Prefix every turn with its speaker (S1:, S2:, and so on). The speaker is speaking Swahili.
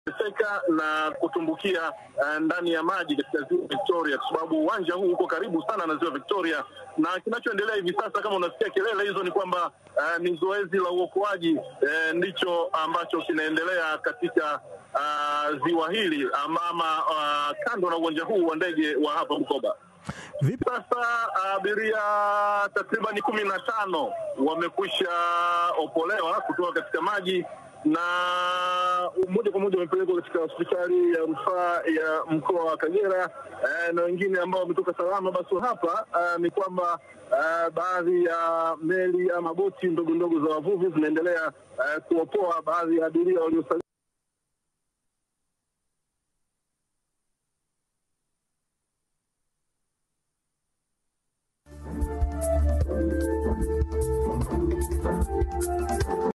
S1: seka na kutumbukia uh, ndani ya maji katika ziwa Victoria, kwa sababu uwanja huu uko karibu sana na ziwa Victoria, na kinachoendelea hivi sasa, kama unasikia kelele hizo, ni kwamba uh, ni zoezi la uokoaji uh, ndicho ambacho kinaendelea katika uh, ziwa hili ama uh, kando na uwanja huu wa ndege wa hapa Bukoba.
S2: Vipi
S1: Sasa abiria takriban kumi na tano wamekwisha opolewa kutoka katika maji na moja kwa moja wamepelekwa katika hospitali ya rufaa ya mkoa wa Kagera eh, na wengine ambao wametoka salama. Basi hapa eh, ni kwamba eh, baadhi ya meli ama boti ndogo ndogo za wavuvi zinaendelea eh, kuopoa baadhi ya abiria waliosalia